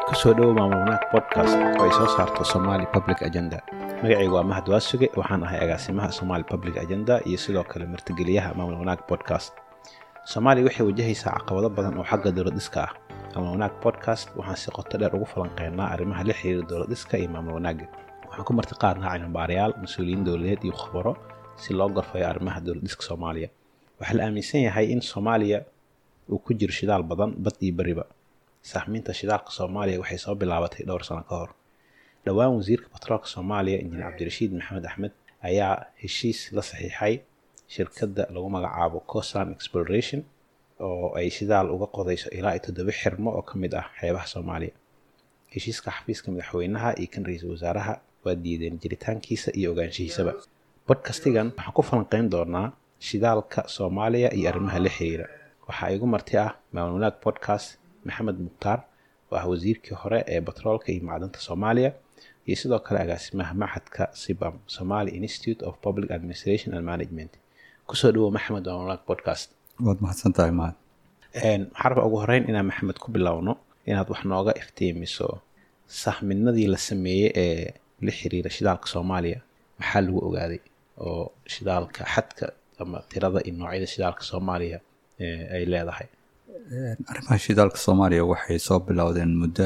kusoo dhowo maamul wanaag podcast oo ay soo saarto somali public agenda magacaygu waa mahad waasuge waxaan ahay agaasimaha somali public agenda iyo sidoo kale martigeliyaha maamul wanaag podcast soomaaliya waxay wajahaysaa caqabado badan oo xagga dowladhiska ah maamul wanaag podcast waxaan si qoto dheer ugu falanqeynaa arrimaha la xiriira dowladhiska iyo maamul wanaaga waxaan ku marti qaadnaa cilmibaarayaal mas-uuliyiin dowladeed iyo khubaro si loo gorfayo arrimaha dowladhiska soomaaliya waxaa la aaminsan yahay in soomaaliya uu ku jiro shidaal badan bad iyo beriba saxmiinta shidaalka soomaaliya waxay soo bilaabatay dhowr sano ka hor dhowaan wasiirka batroolka soomaaliya injineer cabdirashiid maxamed axmed ayaa heshiis la saxiixay shirkadda lagu magacaabo cosan exploration oo ay shidaal uga qodayso ilaa iyo toddoba xirmo oo ka mid ah xeebaha soomaaliya heshiiska xafiiska madaxweynaha iyo kan ra-iisul wasaaraha waa diideen jiritaankiisa iyo ogaanshihiisaba bodkastigan waxaan ku falanqeyn doonaa shidaalka soomaaliya iyo arrimaha la xiriira waxaa igu marti ah maamul wanaag podcast maxamed mukhtaar oo ah wasiirkii hore ee batroolka iyo macdanta soomaaliya iyo sidoo kale agaasimaha maxadka sibam somali institute of public administration and management kusoo dhawow maxamed maamul wanaag podcast waad mahadsan tahay mahad waxaa raba ugu horeyn inaan maxamed ku bilowno inaad wax nooga iftiimiso sahminadii la sameeyey ee la xiriira shidaalka soomaaliya maxaa lagu ogaaday oo shidaalka xadka ama tirada iyo noocyada shidaalka soomaaliya ay leedahay arrimaha shidaalka soomaaliya waxay soo bilowdeen muddo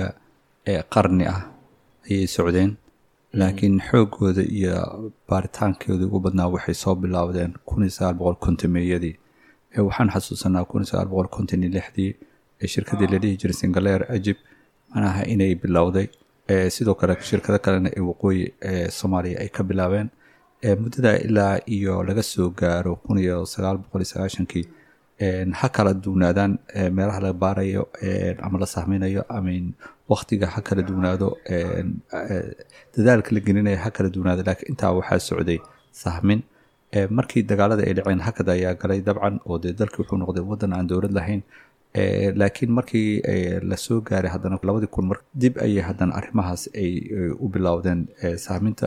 qarni ah ayay socdeen laakiin xoogooda iyo baaritaankooda ugu badnaa waxay soo bilowdeen kun iyo sagaal boqol kontomeeyadii waxaan xasuusanaa kun iyo sagaal boqol konton iyo lixdii ee shirkadii la dhihi jiray singaleer ajib manaha inay bilowday sidoo kale shirkado kalena ee waqooyi ee soomaaliya ay ka bilaabeen muddada ilaa iyo laga soo gaaro kun iyo sagaal boqol iyo sagaashankii ha kala duwnaadaan meelaha la baarayo ama la sahminayo amin waktiga ha kala duwnaado dadaalka la gelinaya ha kala duwnaado laakiin intaa waxaa socday sahmin markii dagaalada ay dhaceen hakada ayaa galay dabcan oo dee dalkii wuxuu noqday waddan aan dowlad lahayn laakiin markii lasoo gaaray haddana labadii kun mar dib ayay haddana arrimahaas ay u bilowdeen sahminta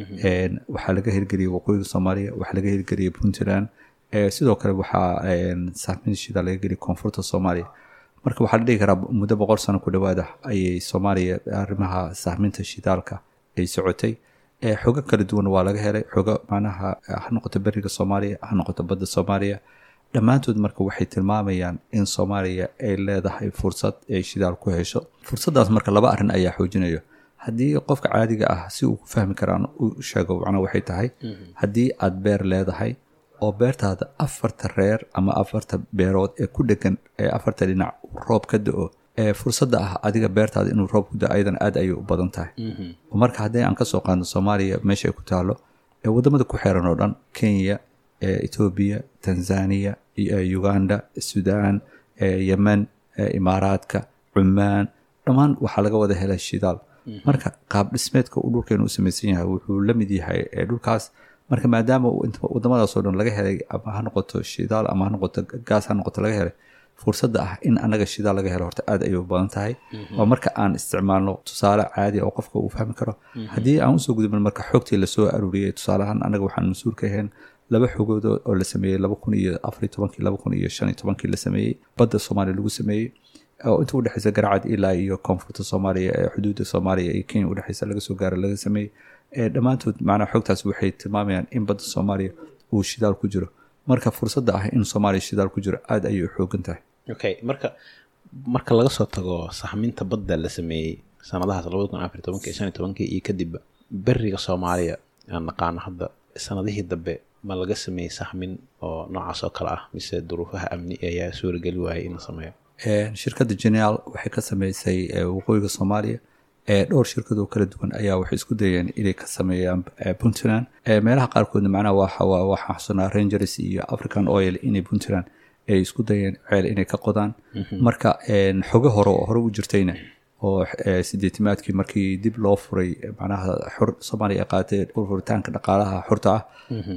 waxaa laga hirgeliyey waqooyiga soomaaliya waxaa laga hirgeliyey puntland sidoo kale waxaa sahmin shida laga geliyay koonfurta soomaaliya marka waxaa la dhihi karaa muddo boqol sano ku dhowaada ayay soomaaliya arrimaha sahminta shidaalka ay socotay xogo kala duwan waa laga helay xogo macnaha ha noqoto beriga soomaaliya ha noqoto badda soomaaliya dhammaantood marka waxay tilmaamayaan in soomaaliya ay leedahay fursad ay shidaal ku hesho fursaddaas marka laba arrin ayaa xoojinayo haddii qofka caadiga ah si uu ku fahmi karaan u sheego macnaa waxay tahay haddii aad beer leedahay oo beertaada afarta reer ama afarta beerood ee ku dhegan ee afarta dhinac roob ka da-o ee fursadda ah adiga beertaada inuu roob ku da ayadan aad ayay u badan tahay marka haddii aan kasoo qaadno soomaaliya meesha ay ku taalo ee waddamada ku xeeran oo dhan kenya etoobiya tanzania uganda sudan yemen imaaraadka cumaan dhammaan waxaa laga wada helay shidaal marka qaab dhismeedka uu dhulkeenu u samaysan yahay wuxuu la mid yahay dhulkaas marka maadaama wadamadaasoo dhan laga helay ama ha noqoto shidaal ama ha noqoto gaas ha noqoto laga helay fursadda ah in anaga shidaal laga helo horta aad ayay u badan tahay waa marka aan isticmaalno tusaale caadi oo qofka uu fahmi karo haddii aan usoo gudubno marka xoogtii lasoo aruuriyey tusaaleahaan anaga waxaan mas-uul ka ahayn laba xogood oo la sameeyey laba kun iyo afariy tobankii laba kun iyo shan iyo tobankii la sameeyey badda soomaaliya lagu sameeyey oo inta udhexeysa garacad ilaa iyo koonfurta soomaaliya ee xuduudda soomaaliya iyo kenya udhexeysa laga soo gaaro laga sameeyey dhammaantood macnaha xogtaas waxay tilmaamayaan in badda soomaaliya uu shidaal ku jiro marka fursadda ah in soomaaliya shidaal ku jiro aada ayay u xoogan tahay okay marka marka laga soo tago saxminta badda la sameeyey sanadahaas labada kun afar tobankii shan iyo tobankii iyo kadibba beriga soomaaliya aan naqaano hadda sanadihii dambe ma laga sameeyey saxmin oo noocaas oo kale ah mise duruufaha amni ayaa suurageli waayay in la sameeyo shirkadda geneal waxay ka sameysay waqooyiga soomaaliya dhowr shirkad oo kala duwan ayaa waxay isku dayeen inay ka sameeyaan puntland meelaha qaarkoodna macnaha waxaa xusunaa rangers iyo african oil inay puntland ay isku dayeen ceel inay ka qodaan marka xogo hore oo hore u jirtayna oo sideetimaadkii markii dib loo furay macnaha xor soomaaliya ay qaatay furitaanka dhaqaalaha xorta ah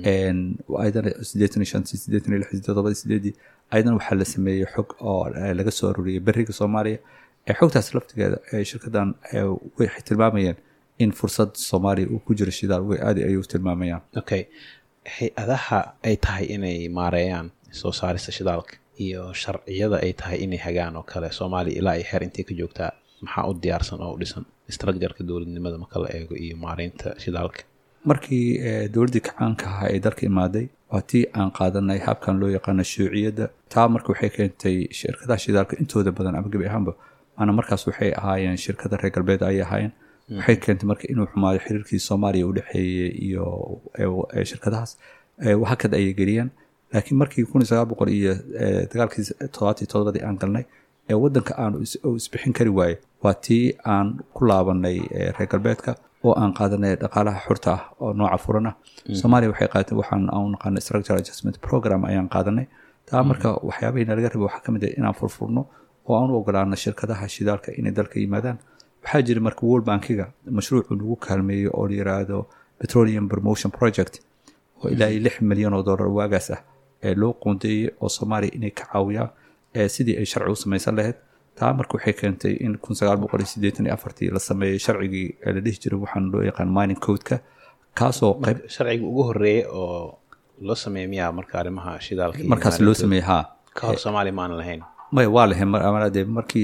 ayadana sideetan iyo shantii sideetan iyo lixdii todobadii sideedii ayadana waxaa la sameeyey xog oo laga soo aruuriyey beriga soomaaliya xogtaas laftigeeda shirkaddan waxay tilmaamayeen in fursad soomaaliya uu ku jiro shidaal way aadi ayuu tilmaamayaan okay hay-adaha ay tahay inay maareeyaan soo saarista shidaalka iyo sharciyada ay tahay inay hagaan oo kale soomaaliya ilaa ay xeer intay ka joogtaa maxaa u diyaarsan oo u dhisan structureka dowladnimada marka la eego iyo maareynta shidaalka markii dowladdii kacaanka ahaa ee dalka imaaday waa tii aan qaadanay habkan loo yaqaano shuuciyadda taa marka waxay keentay shirkadaha shidaalka intooda badan ama gebi ahaanba maana markaas waxay ahaayeen shirkada reer galbeed ayay ahaayeen waxay keentay marka inuu xumaado xiriirkii soomaaliya u dhexeeyey iyo shirkadahaas hakad ayay geliyeen laakiin markii kun iyo sagaal boqol iyo dagaalkii toddobaatan iyo todobadii aan galnay ee waddanka aan isbixin kari waaye waa tii aan ku laabanay reer galbeedka oo aan qaadanay dhaqaalaha xurta ah oo nooca furan ah soomaaliya waxay qaadatay waxaan aan naqaana structural adjustment program ayaan qaadanay taa marka waxyaabahii nalaga rabay waxaa ka mid ah inaan furfurno oo aan u ogolaano shirkadaha shidaalka inay dalka yimaadaan waxaa jira marka world bankiga mashruucu lagu kaalmeeyo oo la yiraahdo petroleum promotion project oo ilaa iyo lix milyan oo dollar waagaas ah ee loo qoondeeyey oo soomaaliya inay ka caawiyaan sidii ay sharci u samaysan lahayd taa marka waxay keentay in kun sagaal boqol iyo siddeetan iyo afartii la sameeyey sharcigii la dhihi jiray waxaan loo yaqaan mining codeka kaasoo qayb sharciga ugu horeeyey oo loo sameeyey miyaa marka arrimaha shidaalka markaas loo sameeyey haa ka hor soomaaliya ma aan lahayn maya waa lahayn de markii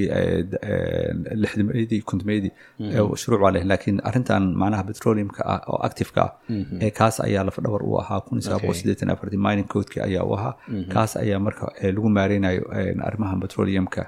lixdameedii kontomeedii shuruuc waa lahayn laakiin arrintan macnaha petroleumka ah oo activeka ah ee kaas ayaa lafadhabar u ahaa kun iyo sagaal boqol siddeetan afartii mining codeki ayaa u ahaa kaas ayaa marka lagu maareynayo arrimaha petroleumka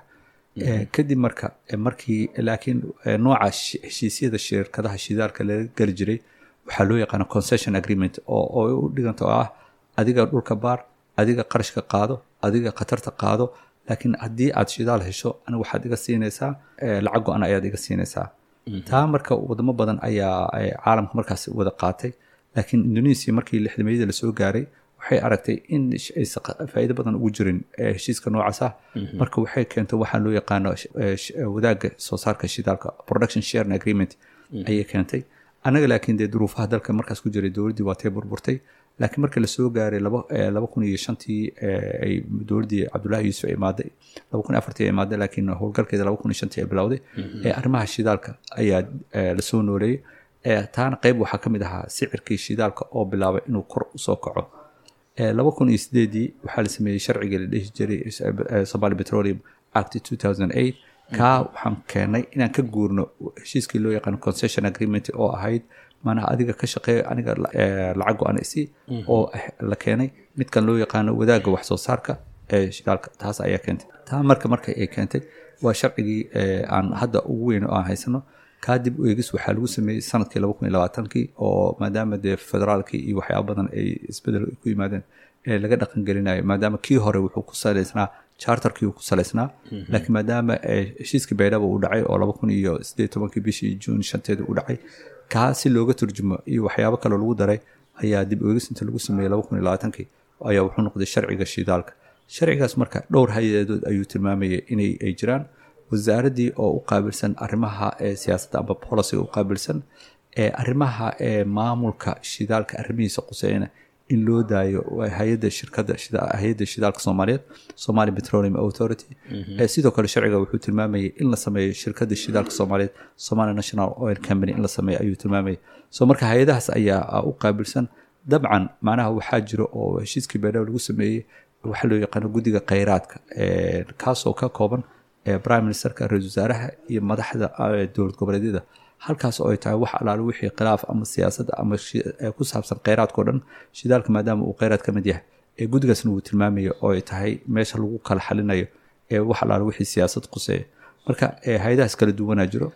kadib marka markii laakiin nooca heshiisyada shirkadaha shidaalka laga geli jiray waxaa loo yaqaana concession agreement oo u dhiganta oo ah adiga dhulka baar adiga qarashka qaado adiga khatarta qaado laakiin haddii aad shidaal hesho aniga waxaad iga siinaysaa lacag go-an ayaad iga siinaysaa taa marka wadamo badan ayaa caalamka markaas wada qaatay laakiin indonesia markii lixdameeyada lasoo gaaray waxay aragtay in aysan faa'iido badan ugu jirin heshiiska noocaas ah marka waxay keentay waxaa loo yaqaano wadaagga soo saarka shidaalka production sharing agreement ayay keentay annaga laakiin dee duruufaha dalka markaas ku jiray dowladdii waa tay burburtay laakiin markii lasoo gaaray laba kun iyo shantii ay dowladdii cabdullaahi yuusuf ay imaaday laba kun iyo afartii ay imaaday laakiin howlgalkeeda laba kun iyo shantii ay bilowday ee arrimaha shidaalka ayaa lasoo nooleeyey taana qayb waxaa ka mid ahaa sicirkii shidaalka oo bilaabay inuu kor usoo kaco laba kun iyo sideedii waxaa la sameeyey sharciga la dhihi jiray somali petroleum act two thousand eight kaa waxaan keenay inaan ka guurno heshiiskii loo yaqaano concession agreement oo ahayd maanaha adiga ka shaqeeyo aniga lacag go-an isi oo la keenay midkan loo yaqaano wadaagga wax soo saarka ee shidaalka taas ayaa keentay taa marka marka ay keentay waa sharcigii aan hadda ugu weyn oo aan haysano kadib eegis waxaa lagu sameeyey sanadkii laba kun iyo labaatankii oo maadaama dee federaalkii iyo waxyaaba badan ay isbedel ku yimaadeen ee laga dhaqan gelinayo maadaama kii hore wuxuu ku salaysnaa charterkii uu ku salaysnaa laakiin maadaama heshiiskii baydhaba uu dhacay oo laba kun iyo siddeed tobankii bishii juun shanteeda uu dhacay kaa si looga turjumo iyo waxyaabo kaloo lagu daray ayaa dib eegis inta lagu sameeyey laba kun iyo labaatankii ayaa wuxuu noqday sharciga shidaalka sharcigaas marka dhowr hay-adood ayuu tilmaamayay inay ay jiraan wasaaraddii oo u qaabilsan arrimaha siyaasadda amba policyga u qaabilsan ee arrimaha maamulka shidaalka arrimihiisa quseyna in loo daayo hay-adda shirkadda hay-adda shidaalka soomaaliyeed somali petroleum authority sidoo kale sharciga wuxuu tilmaamayay in la sameeyo shirkadda shidaalka soomaaliyeed somali national oil company in la sameeyo ayuu tilmaamayay so marka hay-adahaas ayaa u qaabilsan dabcan macnaha waxaa jiro oo heshiiskii beedhaw lagu sameeyey waxaa loo yaqaano guddiga kheyraadka kaasoo ka kooban prime ministerka ra-isul wasaaraha iyo madaxda dowlad goboleedyada halkaas oo ay tahay wax alaalo wixii khilaaf ama siyaasadda ama ku saabsan kheyraadkao dhan shidaalka maadaama uu kheyraad ka mid yahay ee guddigaasna uu tilmaamayo oo ay tahay meesha lagu kala xalinayo ee wax alaalo wixii siyaasad quseeya marka hay-adahaas kala duwanaa jiro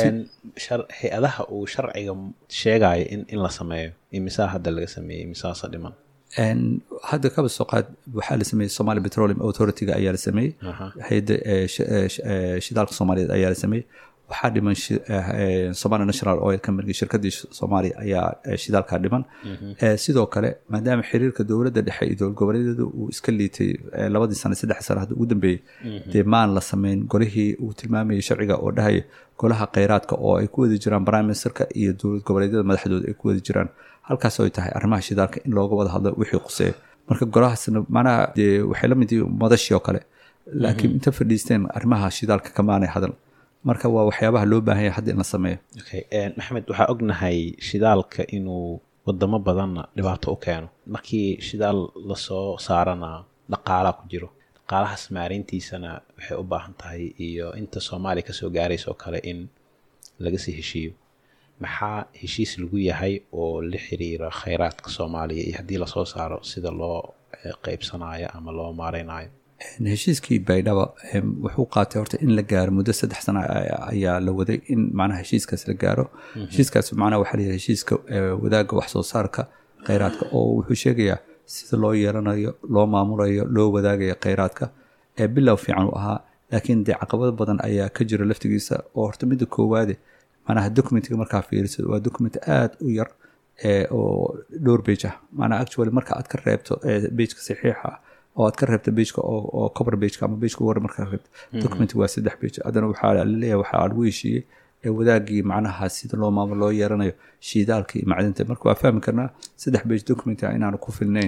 hay-adaha uu sharciga sheegayo in in la sameeyo imisaa hadda laga sameeyey imisaasa dhiman hadda kaba soo qaad waxaa la sameeyey somali petroleum authority-ga ayaa la sameeyey hay-adda shidaalka soomaaliyeed ayaa la sameeyey waxaa dhiman somali national oil company shirkadii soomaaliya ayaa shidaalkaa dhiman sidoo kale maadaama xiriirka dowladda dhexe iyo dowlad goboleedyada uu iska liitay labadii sane saddex sane hadda ugu dambeeyey dee maan la sameyn golihii uu tilmaamayay sharciga oo dhahaya golaha kheyraadka oo ay ku wada jiraan prime ministerka iyo dowlad goboleedyada madaxdooda ay ku wada jiraan halkaas oo ay tahay arrimaha shidaalka in looga wada hadlo wixii quseeya marka golahaasna macnaha dee waxay la mid yihiin madashii oo kale laakiin inta fadhiisteen arrimaha shidaalka kamaanay hadal marka waa waxyaabaha loo baahan yahay hadda in la sameeyo maxamed waxaa ognahay shidaalka inuu wadamo badanna dhibaato u keeno markii shidaal lasoo saarana dhaqaalaa ku jiro dhaqaalahaas maareyntiisana waxay u baahan tahay iyo inta soomaaliya kasoo gaaraysa oo kale in laga sii heshiiyo maxaa heshiis lagu yahay oo la xiriira khayraadka soomaaliya iyo haddii lasoo saaro sida loo qeybsanayo ama loo maareynayo heshiiskii baydhaba wuxuu qaatay horta in la gaaro muddo saddex sana ayaa la waday in macnaha heshiiskaas la gaaro heshiiskaas macnaha waxaa layihi heshiiska wadaagga wax soo saarka kheyraadka oo wuxuu sheegayaa sida loo yeelanayo loo maamulayo loo wadaagayo kheyraadka ee bilow fiican u ahaa laakiin dee caqabado badan ayaa ka jira laftigiisa oo horta midda koowaade macnaha documentiga markaa fiiriso waa document aada u yar oo dhowr bage ah macnaha actually marka aad ka reebto bageka saxiixa ah oo aad ka reebta bageka oo cover bageka ama bageka war markaa reebta documentiga waa saddex bage haddana waxaa laleeyahay waxaa lagu heshiiyey ee wadaagii macnaha sida loo maamulo loo yeeranayo shiidaalka iyo macdinta marka waa fahmi karnaa saddex bage documenta inaanu ku filnayn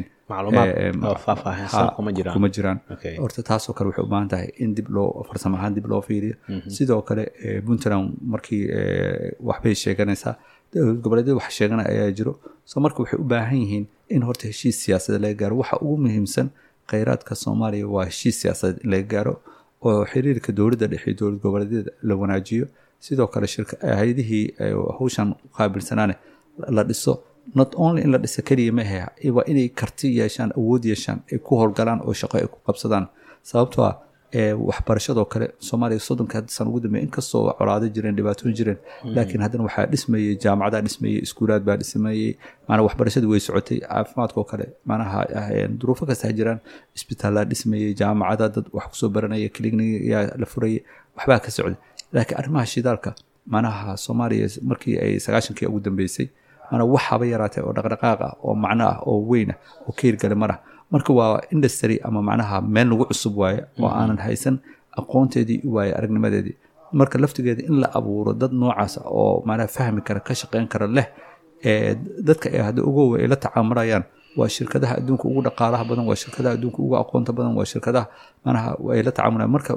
kuma jiraan horta taasoo kale waxay u baahan tahay in dib loo farsamo ahaan dib loo fiiriyo sidoo kale puntland markii waxbay sheeganaysaa goboleedyada wax sheeganaya ayaa jiro so marka waxay u baahan yihiin in horta heshiis siyaasadeed laga gaaro waxa ugu muhiimsan kheyraadka soomaaliya waa heshiis siyaasadeed in laga gaaro oo xiriirka dowladda dhexe dowlad goboleedyada la wanaajiyo sidoo kale hay-adihii hawshan qaabilsanaane la dhiso not only in la dhisa keliya maahe waa inay karti yeeshaan awood yeeshaan ay ku howlgalaan oo shaqo ay ku qabsadaan sababtoo ah waxbarashadoo kale soomaaliya soddonka san ugu dambeey inkastoo colaado jireen dhibaatooyin jireen laakiin haddana waxaa dhismayey jaamacadaa dhismayey iskuulaad baa dhismayey maanaa waxbarashadii way socotay caafimaadkoo kale maanaha duruufo kasta jiraan isbitaallaa dhismayey jaamacada dad wax kusoo baranaya kliigniyaa la furayay waxbaa ka socday laakiin arrimaha shidaalka manaha soomaaliya markii ay sagaashankii ugu dambeysay mana waxaaba yaraatay oo dhaqdhaqaaq ah oo macno ah oo weyn ah oo ka hirgala marah marka waa industry ama macnaha meel lagu cusub waaye oo aanan haysan aqoonteedii waaye aragnimadeedii marka laftigeeda in la abuuro dad noocaas oo macnaha fahmi kara ka shaqeyn kara leh dadka ay hadda ugowa ay la tacaamulayaan waa shirkadaha adduunka ugu dhaqaalaha badan waa shirkadaha adduunka ugu aqoonta badan waa shirkadaha manaha ay la tacaamulayaan marka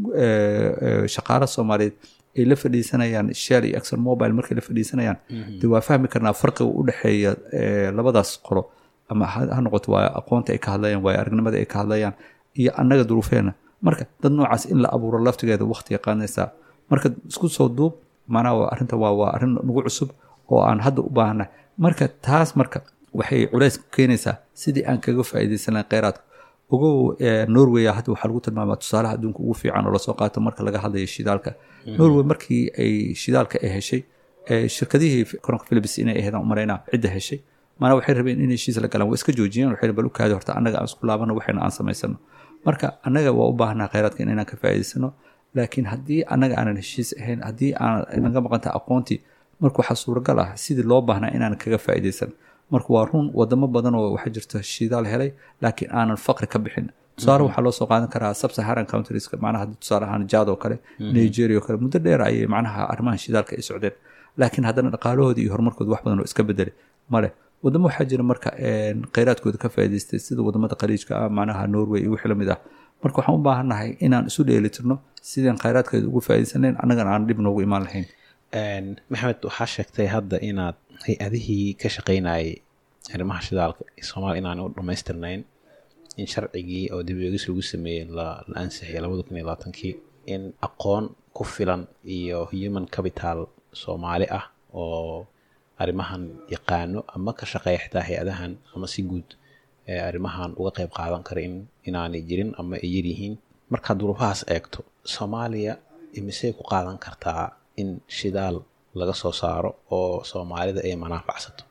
shaqaala soomaaliyeed ay la fadhiisanayaan shell iyo exxon mobile markay la fadhiisanayaan de waa fahmi karnaa farqiga u dhexeeya labadaas qolo ama ha noqoto waa aqoonta ay ka hadlayaan waa aragnimada ay ka hadlayaan iyo annaga duruufeena marka dad noocaas in la abuuro laftigeeda waqti yaqaanaysaa marka isku soo duub macnaha arrinta waa waa arrin nagu cusub oo aan hadda u baahanay marka taas marka waxay culays ku keenaysaa sidii aan kaga faa'iidaysan lahayn kheyraadka ogow norway hadda waxaa lagu tilmaamaa tusaalaha adduunka ugu fiican oo lasoo qaato marka laga hadlayo shidaalka norway markii ay shidaalka ay heshay shirkadihii coronka philips inay ahaydaan umaraynaa cidda heshay maanaa waxay rabeen in heshiis la galaan waa iska joojiyeen waxay bal u kaadi horta annaga aan isku laabano waxayna aan samaysano marka annaga waa u baahanaa kheyraadka inaan ka faa'iidaysano laakiin haddii annaga aanan heshiis ahayn haddii aan naga maqanta aqoontii marka waxaa suuragal ah sidii loo baahnaa inaan kaga faa'iidaysan marka waa run wadamo badan oo waxaa jirta shidaal helay laakiin aanan faqri ka bixin tusaale waxaa loo soo qaadan karaa subsaharan countrieska macnaha tusaale ahaan jaad oo kale nigeria oo kale muddo dheer ayay macnaha arrimaha shidaalka ay socdeen laakiin haddana dhaqaalahoodii iyo horumarkooda wax badan oo iska bedelay male wadamo waxaa jira marka kheyraadkooda ka faa'idaystay sida wadamada khaliijka ah macnaha norway iyo wixii lamid ah marka waxaan u baahannahay inaan isu dheelitirno sidaan kheyraadkeeda ugu faa'idaysanayn annagana aan dhib noogu imaan lahayn maxamed waxaa sheegtay hadda inaad hay-adihii ka shaqaynayay arrimaha shidaalka soomaaliya inaan u dhammaystirnayn in sharcigii oo dib eegis lagu sameeyey la ansixiyay labada kun iyo labaatankii in aqoon ku filan iyo human capital soomaali ah oo arrimahan yaqaano ama ka shaqeeya xitaa hay-adahan ama si guud arrimahan uga qayb qaadan kara in inaanay jirin ama ay yaryihiin markaad duruufahaas eegto soomaaliya imisey ku qaadan kartaa in shidaal laga soo saaro oo soomaalida ay manaafacsato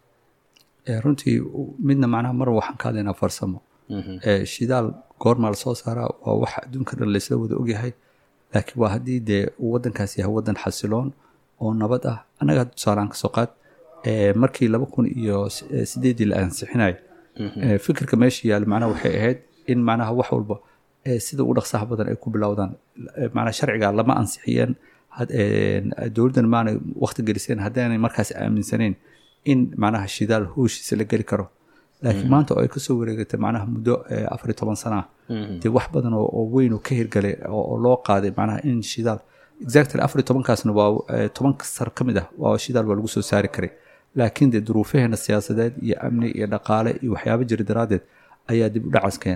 runtii midna macnaha mar waxaan ka hadlaynaa farsamo shidaal goormaa lasoo saaraa waa wax adduunka dhan laysla wada ogyahay laakiin waa haddii dee waddankaas yahay waddan xasiloon oo nabad ah annaga tusaalaan kasoo qaad markii laba kun iyo sideedii la ansixinayo fikirka meesha yaal macnaha waxay ahayd in macnaha wax walba sida ugu dhaqsaha badan ay ku bilowdaan macnaha sharciga lama ansixiyeen dowladdan maanay waqti geliseen haddaanay markaas aaminsanayn in macnaha shidaal hooshiisa la geli karo laakiin maanta oo ay kasoo wareegatay macnaha muddo afar iyo toban sana dee wax badan oo weyn oo ka hirgalay oo loo qaaday macnaha in shidaal exactly afar iyo tobankaasna waa toban sar ka mid ah waa shidaal waa lagu soo saari karay laakiin dee duruufaheena siyaasadeed iyo amni iyo dhaqaale iyo waxyaabo jira daraaddeed ayaa dib u dhacaas keenay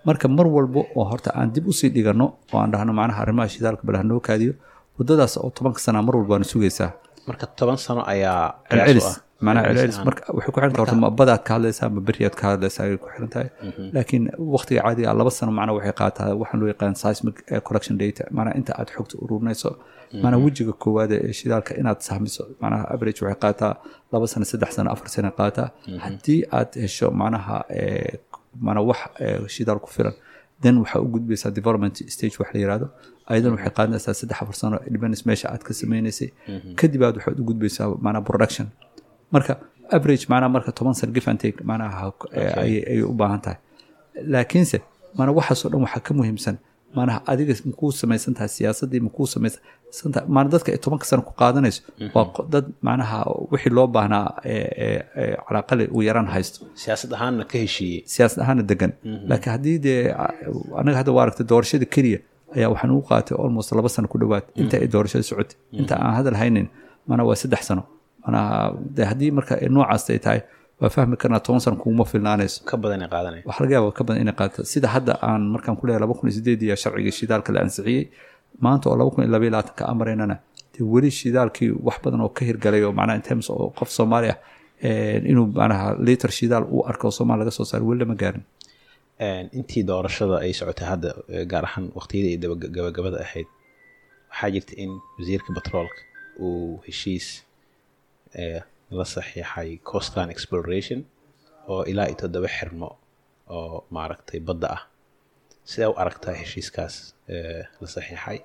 marka mar walba oo horta aan dib usii dhigano oo aan dhahno macnaha arrimaha shidaalka bal hanoo kaadiyo waddadaas oo tobanka sana mar walba waana sugaysaa marka toban sano ayaa celcelis qiyaas u ah. macnaha Celcelis celcelis ahaan. marka waxay ku xiran tahay horta ma badaad ka hadlaysaa ma beriyaad ka hadlaysaa ayay ku xiran tahay laakiin waqtiga caadiga ah laba sano macnaha waxay qaataa waxaan loo yaqaan seismic eh, collection data macnaha inta aad xogta ururinayso macnaha wejiga koowaad ee shidaalka inaad sahmiso macnaha average waxay qaataa laba sano saddex sano afar sano qaataa haddii aad hesho macnaha eh, macnaha wax eh, shidaal ku filan then waxaa u gudbaysaa development stage wax la yirahdo ayadan waxay qaadanaysaa saddex afar sano depends meesha aad ka sameynaysay kadib aad waxaad u gudbaysaa macnaha production marka average macnaha marka toban sano give and take macnaha eh, ayay ayay u baahan tahay laakiinse mana waxaasoo dhan waxaa ka muhiimsan maanaha adiga makuu samaysan tahay siyaasaddii makuu samaysan tahay maana dadka ay tobanka sano ku qaadanayso waa qo- dad macnaha wixii loo baahnaa ee- ee- ee calaaqali u yaraan haysto siyaasad ahaanna ka heshiiyey siyaasad ahaana degan laakiin haddii dee anaga hadda waa aragtay doorashada keliya ayaa waxaan ugu qaatay almost laba sano ku dhowaad inta ay doorashada socotay inta aan hadal haynin mana waa saddex sano manaha de haddii marka ay noocaas ay tahay waa fahmi karnaa toban sano kuguma filnaanayso ka badanay qaadanaya waxaa laga yaaba ka badan inay qaato sida hadda aan markaan ku leeyahay laba kun iyo sideed iyo sharciga shidaalka la ansixiyey maanta oo laba kun iyo laba iyo labaatanka amaraynana dee weli shidaalkii wax badan oo ka hirgalay oo macnaha in terms oo qof soomaali ah eh, inuu macnaha liter shidaal u arko oo soomaali laga soo saaro weli lama gaarin Een, intii doorashada ay socotay hadda eh, gaar ahaan waqtiyadii ay daba- gabagabada ahayd waxaa jirta in wasiirka batroolka uu heshiis eh, la saxiixay costan exploration oo ilaa iyo toddoba xirmo oo maaragtay badda ah sidee u aragtaa heshiiskaas eh, la saxiixay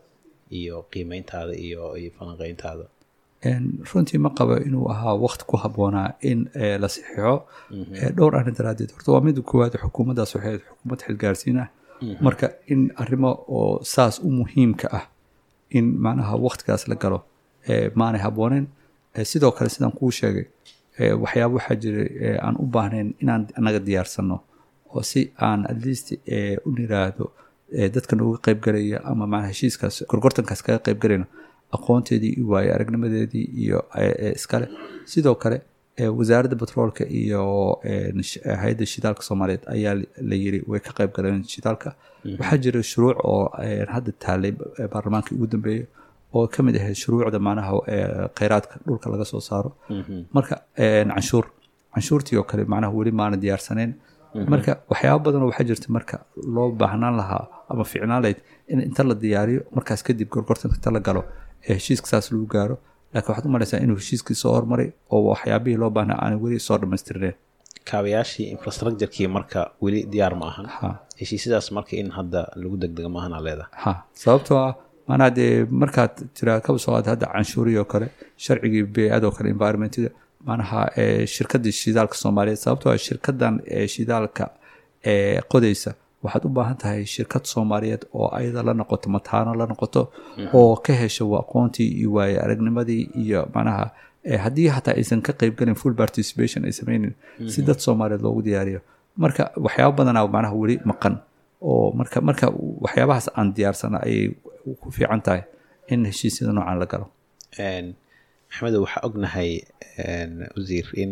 iyo qiimeyntaada iyo iyo falanqeyntaada En, runtii ma qabo inuu ahaa waqti ku habboonaa in eh, la saxiixo Eh, dhowr arrin daraaddeed horta waa mida koowaad xukuumaddaas waxay ahayd xukuumad xilgaarsiin ah marka in arrimo oo saas u muhiimka ah in macnaha waqtigaas la galo eh, maanay habbooneyn Eh, sidoo kale sidaan kuu sheegay eh, waxyaaba waxaa jiray eh, aan u baahnayn inaan annaga diyaarsanno oo si aan at least eh, u niraahdo eh, dadka nooga qayb galaya ama macnaha heshiiskaas gorgortankaas kaga qayb galayno aqoonteedii iyo waayo aragnimadeedii iyo eh, eh, iskale sidoo kale eh, wasaaradda batroolka iyo eh, sh- eh, hay-adda shidaalka soomaaliyeed ayaa li- la yiri way ka qayb galeen shidaalka waxaa jira shuruuc oo eh, hadda taalay eh, baarlamaankii ugu dambeeyey oo ka mid ahayd shuruucda macnaha eh, kheyraadka dhulka laga soo saaro marka eh, canshuur canshuurtii oo kale macnaha weli maana diyaarsaneen marka waxyaaba badanoo waxaa jirta marka loo baahnaan lahaa ama fiicnaan lahayd in inta la diyaariyo markaas kadib gorgortanka inta la galo ee heshiiska saas lagu gaaro laakiin waxaad u malaysaa inuu heshiiskii soo hormaray oo waxyaabihii loo baahnaa aanay weli soo dhammaystirneen kaabayaashii infrastructurekii marka weli diyaar ma ahan ha heshiisyadaas marka in hadda lagu degdego ma ahan aa leedahay ha sababtoo ah maanaa dee markaad tiraa kaba soo qaad hadda canshuurihii oo kale sharcigii bey-adoo kale environmentida maanaha ee shirkadii shidaalka soomaaliyeed sababtoo ah shirkadan ee shidaalka ee qodaysa waxaad u baahan tahay shirkad soomaaliyeed oo ayada la noqoto mataano la noqoto oo ka hesho aqoontii iyo waaye aragnimadii iyo macnaha eh, haddii hataa aysan ka qaybgalin full participation ay sameynin si dad soomaaliyeed loogu diyaariyo marka waxyaaba badanaa macnaha weli maqan oo marka marka waxyaabahaas aan diyaarsana ayay ku fiican tahay in heshiisyada noocan la galo Een, maxamedow waxaa ognahay een, wasiir in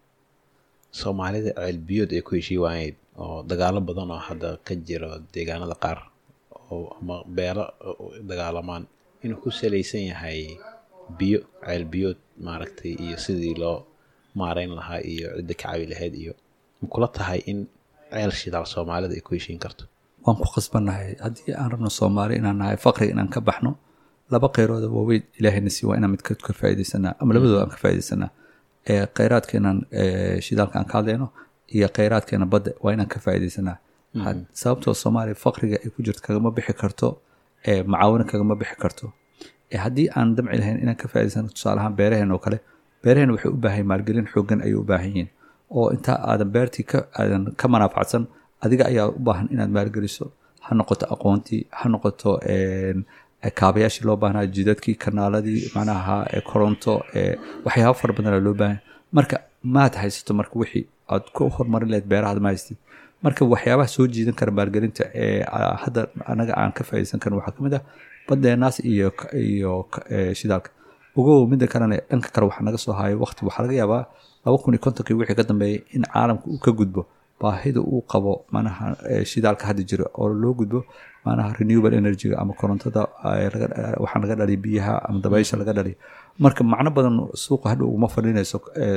soomaalida ceelbiyood ay ku heshii waayeed oo dagaalo badan oo hadda ka jiro deegaanada qaar oo ama beelo oo dagaalamaan inuu ku salaysan yahay biyo ceelbiyood maaragtay iyo sidii loo maareyn lahaa iyo cidda ka cabi lahayd iyo ma kula tahay in ceel shidaal soomaalida ay ku heshiin karto waan ku khasbannahay haddii aan rabno soomaali inaan nahay faqri inaan ka baxno laba kheyrood oo waaweyn ilaahayna sii waa inaan midkood ka faaidaysanaa ama labadooda aan ka faaidaysanaa ee kheyraadkeenan ee shidaalka aan ka hadlayno iyo kheyraadkeena badda waa inaan ka faaidaysanaa had- sababtoo soomaaliya faqriga ay ku jirto kagama bixi karto ee macaawino kagama bixi karto ee haddii aan damci lahayn inaan ka faa'idaysano tusaale ahaan beeraheen oo kale beeraheen waxay u baahan yihiin maalgelin xooggan ayay u baahan yihiin oo intaa aadan beertii ka aadan ka manaafacsan adiga ayaa u baahan inaad maalgeliso ha noqoto aqoontii ha noqoto een, kaabayaashii loo baahnaa jidadkii kanaaladii macnaha ee koronto ee waxyaaba fara badanaa loo baahan marka maad haysato marka wixii aad ku horumarin lahayd beerahaad ma haystid marka waxyaabaha soo jiidan kara maalgelinta ee a- hadda anaga aan ka faa'iidaysan karin waxaa ka mid ah badeenaas iyo k- iyo k- ee, shidaalka ogow midda kalena dhanka kale waxaa naga soo hayo waqti waxaa laga yaabaa laba kun iyo kontonkii wixii ka dambeeyay in caalamka uu ka gudbo baahida uu qabo manaha shidaalka hadda jira oo loo gudbo manaha renewable energyga ama korontada waxaan laga dhaliya biyaha ama dabaysha laga dhaliya marka macno badan suuqa hadha uguma fadhinayso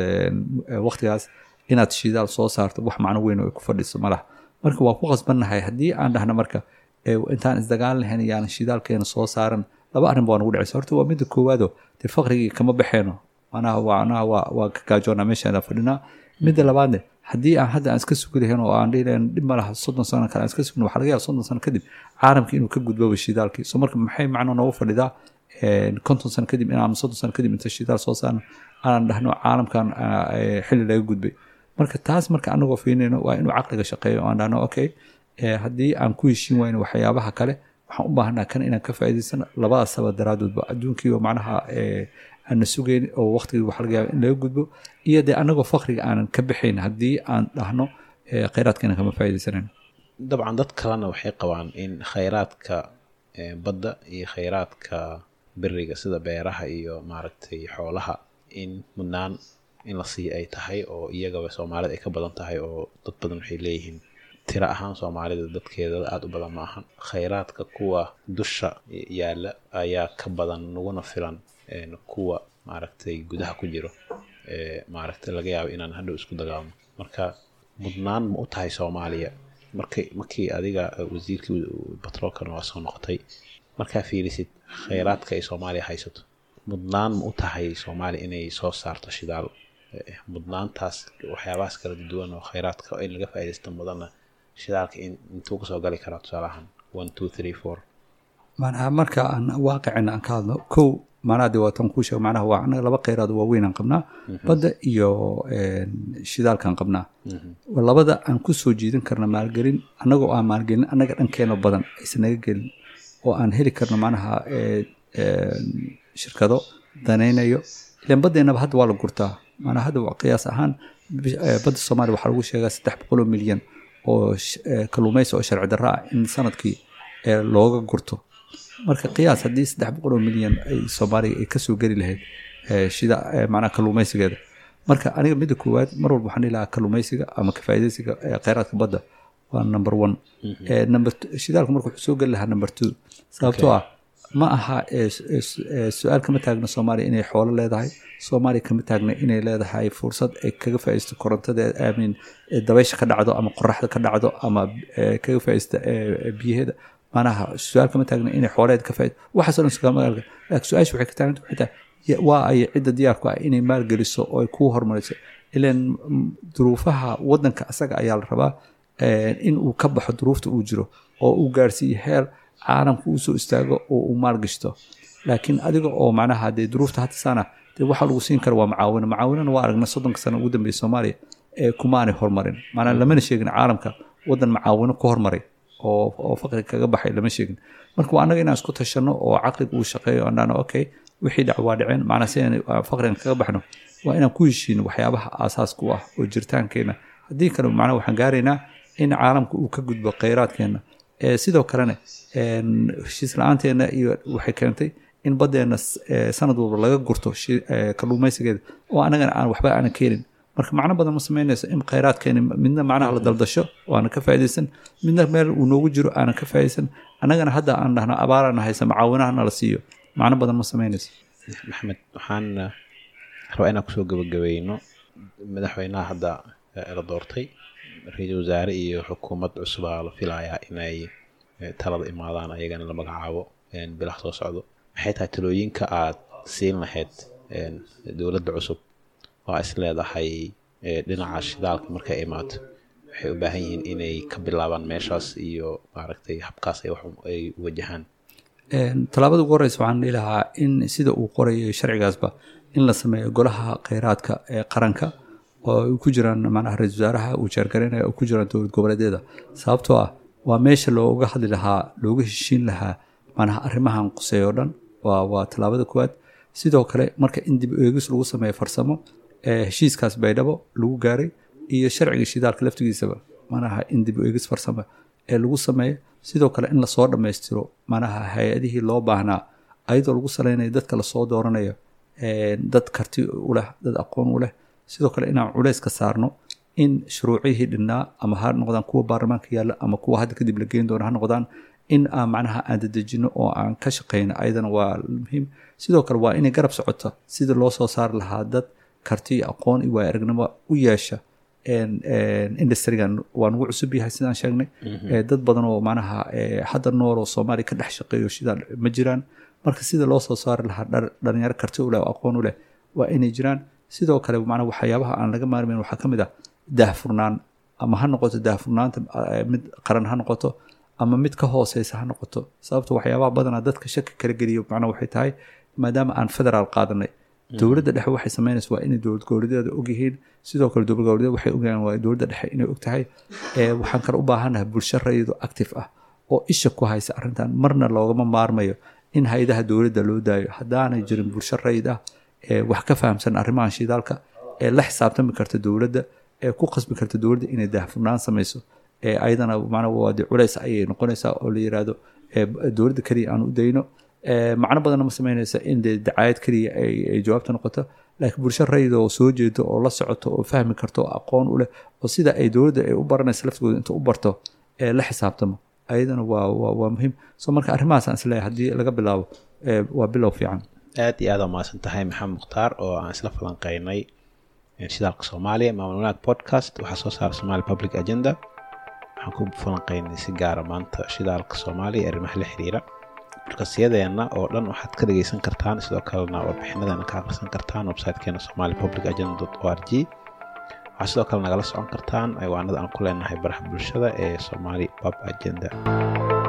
waqtigaas inaad shidaal soo saarto wax macno weyn oo ay ku fadhiso malaha marka waa ku qasbannahay haddii aan dhahno marka intaan isdagaal lahayn yaan shidaalkeena soo saaran laba arrin baa nagu dhacaysa horta waa midda koowaado dee faqrigii kama baxeeno manaha waanaha waa waa ka gaajoonaa meeshaana fadhinaa midda labaadne haddii aan hadda aan iska sugi lahayn oo aan dhihi lahayn dhib ma laha soddon sano kale aan iska sugno waxaa laga yaaba soddon sano kadib caalamka inuu ka gudboba shidaalkii so marka maxay macno noogu fadhidaa konton sano kadib inaan soddon sano kadib inta shidaal soo saarno aanan dhahno caalamkan xilli laga gudbay marka taas marka anagoo fiinayno waa inuu caqliga shaqeeyo oo aan dhahno okay haddii aan ku heshiin wayno waxyaabaha kale waxaan u baahnaa kan inaan ka faa'iidaysano labadaas sabab daraadoodba adduunkiiba macnaha aanna sugayn oo waqtigii waxa laga yaaba in laga gudbo iyo dee anagoo fakriga aanan ka baxayn haddii aan dhahno khayraadkeena kama faa'iidaysanayno dabcan dad kalena waxay qabaan in khayraadka badda iyo khayraadka beriga sida beeraha iyo maaragtay xoolaha in mudnaan in la siiyo ay tahay oo iyagaba soomaalida ay ka badan tahay oo dad badan waxay leeyihiin tiro ahaan soomaalida dadkeeda aada u badan ma ahan khayraadka kuwa dusha yaalla ayaa ka badan naguna filan kuwa maaragtay gudaha ku jiro maaragtay laga yaabo inaan hadhow isku dagaalno marka mudnaan ma u tahay soomaaliya markay markii adiga wasiirkii batroolkana waa soo noqotay markaa fiirisid khayraadka ay soomaaliya haysato mudnaan ma u tahay soomaaliya inay soo saarto shidaal mudnaantaas waxyaabahaas kala duwan oo khayraadka in laga faaidaysto mudanna shidaalka intuu kasoo gali karaa tusaalahan one two three four manaha marka aan waaqicina aan ka hadlo kow manaha de waatan kuu sheeg manaha waa anaga laba kheyraad waaweyn aan qabnaa badda iyo shidaalkaan qabnaa labada aan ku soo jiidan karna maalgelin annagoo aan maalgelin annaga dhankeena badan aysan naga gelin oo aan heli karno manaha shirkado danaynayo ilan baddeenaba hadda waa la gurtaa maanaa hadda qiyaas ahaan badda soomaaliya waxaa lagu sheegaa saddex boqoloo milyan oo kalluumaysi oo sharci darra ah in sanadkii looga gurto marka qiyaas haddii saddex boqoloo milyan ay soomaaliya ay kasoo geli lahayd shida macnaha kalluumaysigeeda marka aniga midda koowaad mar walba waxaan dhihi lahaa kalluumaysiga ama kafaa'idaysiga kheyraadka badda waa number one number shidaalku marka wuxuu soo geli lahaa number two sababtoo ah ma aha su-aal kama taagno soomaaliya inay xoolo leedahay soomaaliya kama taagna inay leedahay fursad ay kaga faa'iisto korontada aamin dabaysha ka dhacdo ama qoraxda ka dhacdo ama kaga faa'iista biyaheeda manaha su-aal kama taagna inay xooleed ka faa'iido waxaasoo dhan sugaa magaalka laakiin su-aasha waxay ka taaganta waxay tahay waa ay cidda diyaarku ah inay maalgeliso oo ay kuu horumariso ilan duruufaha waddanka asaga ayaa la rabaa in uu ka baxo duruufta uu jiro oo uu gaarsiiyo heer caalamka uu soo istaago oo uu maalgashto laakiin adiga oo macnaha dee duruufta hadda saana dee waxaa lagu siin kara waa macaawino macaawinana waa aragna soddonka sano ugu dambeeya soomaaliya ee kumaanay horumarin maanaa lamana sheegin caalamka waddan macaawino ku hormaray oo oo faqri kaga baxay lama sheegin marka waa annaga inaan isku tashanno oo caqliga uu shaqeeyo aan dhahno okay wixii dhac waa dhaceen macnaa si aan faqrigan kaga baxno waa inaan ku heshiino waxyaabaha aasaaska u ah oo jiritaankeena haddii kale macnaa waxaan gaaraynaa in caalamka uu ka gudbo kheyraadkeena sidoo kalena heshiis la-aanteena iyo waxay keentay in baddeena sanad walba laga gurto kalluumaysigeeda oo anagana aan waxba aanan keenin marka macno badan ma samaynayso in kheyraadkeeni midna macnaha la daldasho oo aanan ka faa'iidaysan midna meel uu noogu jiro aanan ka faa'iidaysan annagana hadda aan dhahno abaarana haysa macaawinahana la siiyo macno badan ma samaynayso maxamed waxaan rabaa inaan kusoo gabagabayno madaxweynaha hadda la doortay ra-iisul wasaare iyo xukuumad cusubaa la filayaa inay talada imaadaan ayagana la magacaabo bilaha soo socdo maxay tahay talooyinka aad siin lahayd dowladda cusub waa is leedahay dhinaca shidaalka markay imaato waxay u baahan yihiin inay ka bilaabaan meeshaas iyo maaragtay habkaas ay wajahaan tallaabada ugu horeysa waxaan dhihi lahaa in sida uu qorayo sharcigaasba in la sameeyo golaha kheyraadka ee qaranka oo ay ku jiraan macnaha ra-isul wasaaraha uu jeergaraynaya oo ku jiraan dowlad goboleedyada sababtoo ah waa meesha looga hadli lahaa looga heshiin lahaa macnaha arrimahan quseey oo dhan waa waa tallaabada koowaad sidoo kale marka in dib eegis lagu sameeyo farsamo ee heshiiskaas baydhabo lagu gaaray iyo sharciga shidaalka laftigiisaba macnaha in dib eegis farsamo ee lagu sameeyo sidoo kale in lasoo dhammaystiro macnaha hay-adihii loo baahnaa ayadoo lagu salaynayo dadka lasoo dooranayo dad karti u leh dad aqoon u leh sidoo kale inaan culeyska saarno in shuruucihii dhinnaa ama ha noqdaan kuwa baarlamaanka yaalla ama kuwa hadda kadib la geyn doona ha noqdaan in aan macnaha aan dadejino oo aan ka shaqeyno ayadana waa muhiim sidoo kale waa inay garab socoto sida loo soo saari lahaa dad karti iyo aqoon iyo waaya aragnimo u yeesha industrigan waa nagu cusub yahay sidaan sheegnay dad badan oo macnaha hadda nool oo soomaaliya ka dhex shaqeeyo sidaa ma jiraan marka sida loo soo saari lahaa dhalinyaro karti u leh oo aqoon u leh waa inay jiraan sidoo kale macnaha waxyaabaha aan laga maarmayn waxaa ka mid ah daahfurnaan ama ha noqoto daahfurnaanta mid qaran ha noqoto ama mid ka hooseysa ha noqoto sababto waxyaabaha badanaa dadka shaki kala geliyo macnaha waxay tahay maadaama aan federaal qaadanay dowladda dhexe waxay sameynaysa waa inay dowlad goboleedyada ogyihiin sidoo kale dowlad goboleedyada waxay ogyahaan waa dowladda dhexe inay og tahay waxaan kale u baahannahay bulsho rayado active ah oo isha ku haysa arrintan marna loogama maarmayo in hay-adaha dowladda loo daayo haddaanay jirin bulsho rayid ah ee wax ka fahamsan arrimahan shidaalka ee la xisaabtami karta dowladda ee ku qasbi karta dowladda inay daahfurnaan samayso ee ayadana macnaa waa dee culays ayay noqonaysaa oo la yiraahdo dowladda keliya aan u dayno macno badanna ma sameynaysa in dee dacaayad keliya ay jawaabta noqoto laakiin bulsho rayida oo soo jeedo oo la socoto oo fahmi karto oo aqoon u leh oo sida ay dowladda ay u baranaysa laftigooda inta u barto ee la xisaabtamo ayadana waa waa waa muhiim so marka arrimahaas aan isleeyahay haddii laga bilaabo waa bilow fiican aad iyo aad aa mahadsan tahay maxamed mukhtaar oo aan isla falanqeynay shidaalka soomaaliya maamul wanaag podcast waxaa soo saara somali public agenda waxaan ku falanqeynay si gaara maanta shidaalka soomaaliya ee arrimaha la xiriira markasiyadeenna oo dhan waxaad ka dhegeysan kartaan sidoo kalena warbixinadeena ka akhrisan kartaan websitekeena somali public agenda o r g waxaa sidoo kale nagala socon kartaan ciwaanada aan ku leenahay baraha bulshada ee somali pub agenda